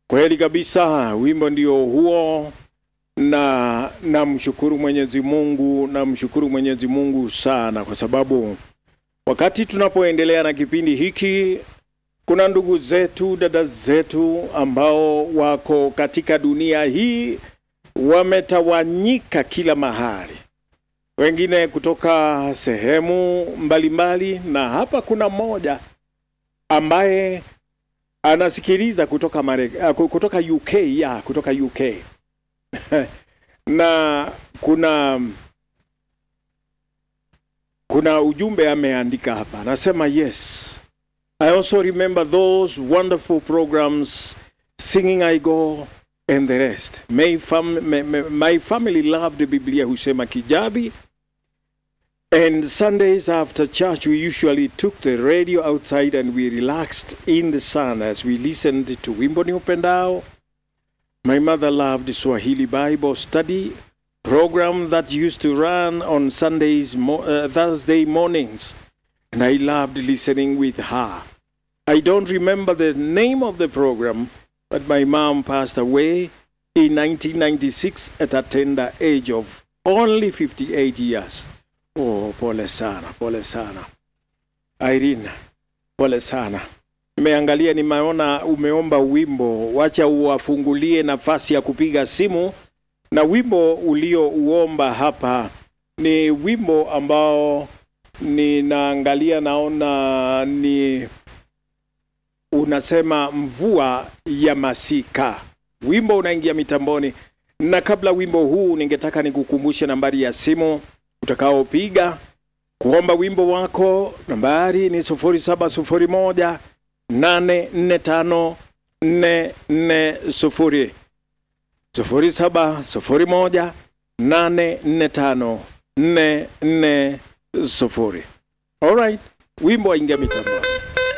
Kweli kabisa, wimbo ndio huo, na namshukuru Mwenyezi Mungu, namshukuru Mwenyezi Mungu sana, kwa sababu wakati tunapoendelea na kipindi hiki, kuna ndugu zetu, dada zetu ambao wako katika dunia hii, wametawanyika kila mahali, wengine kutoka sehemu mbalimbali, na hapa kuna mmoja ambaye anasikiliza kutoka Mare, kutoka UK ya kutoka UK na kuna kuna ujumbe ameandika hapa, anasema yes I also remember those wonderful programs singing I go and the rest. My, fam my, my family loved Biblia husema Kijabi And Sundays after church, we usually took the radio outside and we relaxed in the sun as we listened to Wimbo ni Upendao. My mother loved Swahili Bible study program that used to run on Sundays, mo- uh, Thursday mornings, and I loved listening with her. I don't remember the name of the program, but my mom passed away in 1996 at a tender age of only 58 years. Oh, pole sana, pole sana Irene, pole sana. Nimeangalia, nimeona umeomba wimbo, wacha uwafungulie nafasi ya kupiga simu. Na wimbo uliouomba hapa ni wimbo ambao ninaangalia, naona ni unasema mvua ya masika. Wimbo unaingia mitamboni, na kabla wimbo huu, ningetaka nikukumbushe nambari ya simu utakaopiga kuomba wimbo wako. Nambari ni sufuri saba sufuri moja nane nne tano nne nne sufuri sufuri saba sufuri moja nane nne tano nne nne sufuri. Alright, wimbo waingia mitamboni.